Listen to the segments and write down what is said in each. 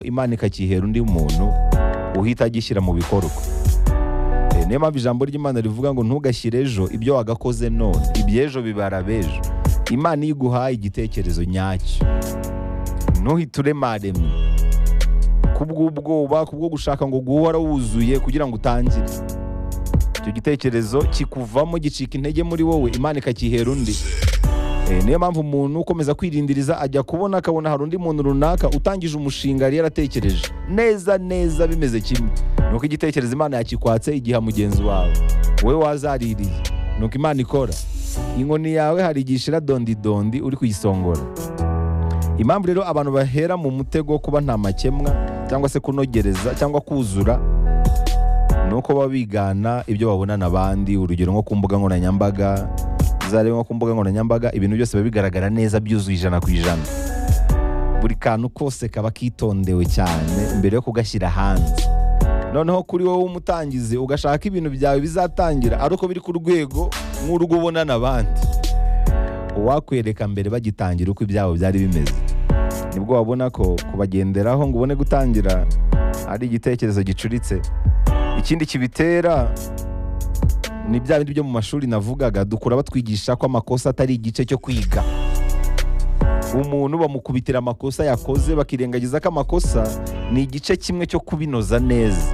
imana ikakihera undi muntu uhita agishyira mu bikorwa Eh, niyo mpamvu ijambo ry'imana rivuga ngo ntugashyire ejo ibyo wagakoze none iby'ejo bibara b'ejo imana iyo iguhaye igitekerezo nyacyo ntuhite uremaremye kubw'ubwoba kubwo gushaka ngo guhora wuzuye kugira ngo utangire icyo gitekerezo kikuvamo gicika intege muri wowe imana ikakihera undi Eh, niyo mpamvu umuntu ukomeza kwirindiriza ajya kubona akabona hari undi muntu runaka utangije umushinga yari yaratekereje neza neza bimeze kimwe nuko igitekerezo imana yakikwatse igiha mugenzi wawe wowe wazaririye nuko imana ikora inkoni yawe hari igihe ishira dondidondi uri kuyisongora impamvu rero abantu bahera mu mutego wo kuba nta makemwa cyangwa se kunogereza cyangwa kuzura ni uko baba bigana ibyo babonana abandi urugero nko ku mbuga nkoranyambaga uzarebe nko ku mbuga nkoranyambaga ibintu byose biba bigaragara neza byuzuye ijana ku ijana buri kantu kose kaba kitondewe cyane mbere yo kugashyira hanze noneho kuri wowe umutangizi ugashaka ibintu byawe bizatangira ari uko biri ku rwego nk'urwo ubonana abandi uwakwereka mbere bagitangira uko ibyabo byari bimeze nibwo wabona ko kubagenderaho ngo ubone gutangira ari igitekerezo gicuritse ikindi kibitera ni bya bindi byo mu mashuri navugaga dukura batwigisha ko amakosa atari igice cyo kwiga umuntu bamukubitira amakosa yakoze bakirengagiza ko amakosa ni igice kimwe cyo kubinoza neza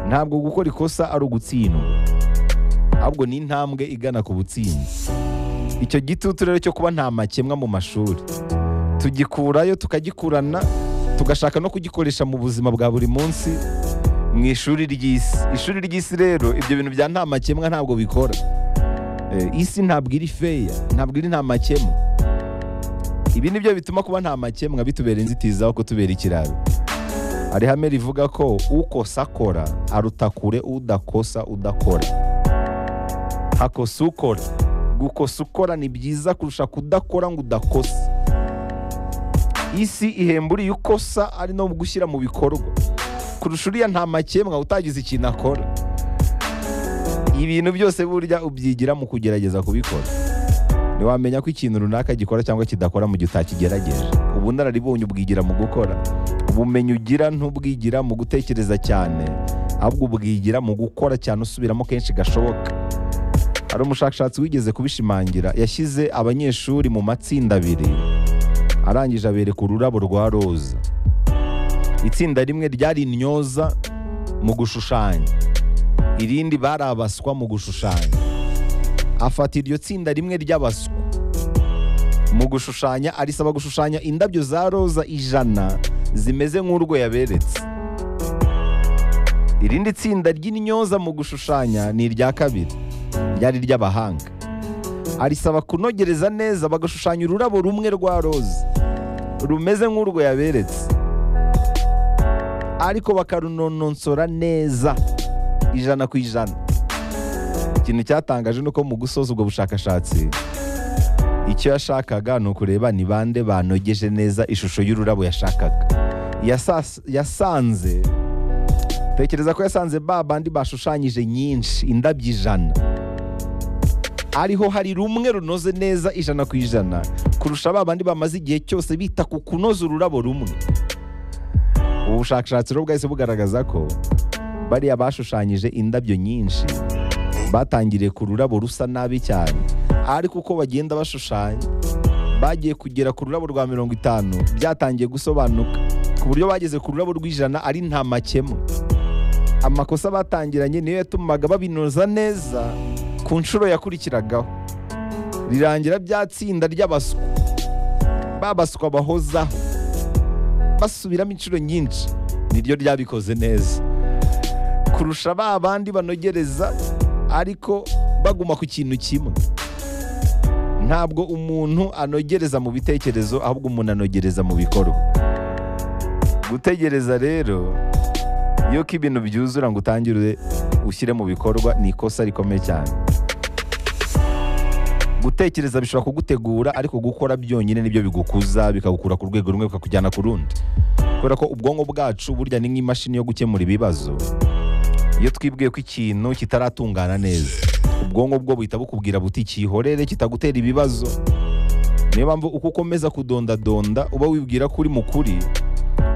ntabwo gukora ikosa ari ugutsindwa ahubwo ni intambwe igana ku butsinzi icyo gitutu rero cyo kuba nta makemwa mu mashuri tugikurayo tukagikurana tugashaka no kugikoresha mu buzima bwa buri munsi mu ishuri ry'isi ishuri ry'isi rero ibyo bintu bya nta makemwa ntabwo bikora Eh, isi ntabwo iri feya ntabwo iri nta makemwa ibi ni byo bituma kuba nta makemwa bitubera inzitizi aho kutubera ikiraro hari ihame rivuga ko ukosa akora aruta kure udakosa udakora hakosa ukora gukosa ukora ni byiza kurusha kudakora ngo udakosa isi ihemba uriya ukosa ari no gushyira mu bikorwa kurusha uriya nta makemwa utagize ikintu akora ibintu byose burya ubyigira mu kugerageza kubikora ntiwamenya ko ikintu runaka gikora cyangwa kidakora mu gihe utakigerageje ubunararibonye ubwigira mu gukora ubumenyi ugira ntubwigira mu gutekereza cyane ahubwo ubwigira mu gukora cyane usubiramo kenshi gashoboka hari umushakashatsi wigeze kubishimangira yashyize abanyeshuri mu matsinda abiri arangije abereka ururabo rwa roza itsinda rimwe ryari intyoza mu gushushanya irindi bari abaswa mu gushushanya afata iryo tsinda rimwe ry'abaswa mu gushushanya arisaba gushushanya indabyo za roza ijana zimeze nk'urwo yaberetse irindi tsinda ry'intyoza mu gushushanya ni irya kabiri ryari ry'abahanga arisaba kunogereza neza bagashushanya ururabo rumwe rwa roza rumeze nk'urwo yaberetse ariko bakarunononsora neza ijana ku ijana ikintu cyatangaje ni uko mu gusoza ubwo bushakashatsi icyo yashakaga ni ukureba ni bande banogeje neza ishusho y'ururabo yashakaga Yasas- yasanze tekereza ko yasanze ba bandi bashushanyije nyinshi indabyo ijana ariho hari rumwe runoze neza ijana ku ijana kurusha ba bandi bamaze igihe cyose bita ku kunoza ururabo rumwe ubu bushakashatsi rero bwahise bugaragaza ko bariya bashushanyije indabyo nyinshi batangiriye ku rurabo rusa nabi cyane ariko uko bagenda bashushanya bagiye kugera ku rurabo rwa mirongo itanu byatangiye gusobanuka ku buryo bageze ku rurabo rw'ijana ari nta makemwa amakosa batangiranye niyo yatumaga babinoza neza ku nshuro yakurikiragaho rirangira bya tsinda ry'abaswa babaswa bahozaho basubiramo inshuro nyinshi niryo ryabikoze neza kurusha ba bandi banogereza ariko baguma ku kintu kimwe ntabwo umuntu anogereza mu bitekerezo ahubwo umuntu anogereza mu bikorwa gutegereza rero yuko ibintu byuzura ngo utangire ushyire mu bikorwa ni ikosa rikomeye cyane gutekereza bishobora kugutegura ariko gukora byonyine nibyo bigukuza bikagukura ku rwego rumwe bikakujyana ku rundi kubera ko ubwonko bwacu burya ni nk'imashini yo gukemura ibibazo iyo twibwiye ko ikintu kitaratungana neza ubwonko bwo buhita bukubwira buti cyihorere kitagutera ibibazo niyo mpamvu uko ukomeza kudondadonda uba wibwira ko uri mu kuri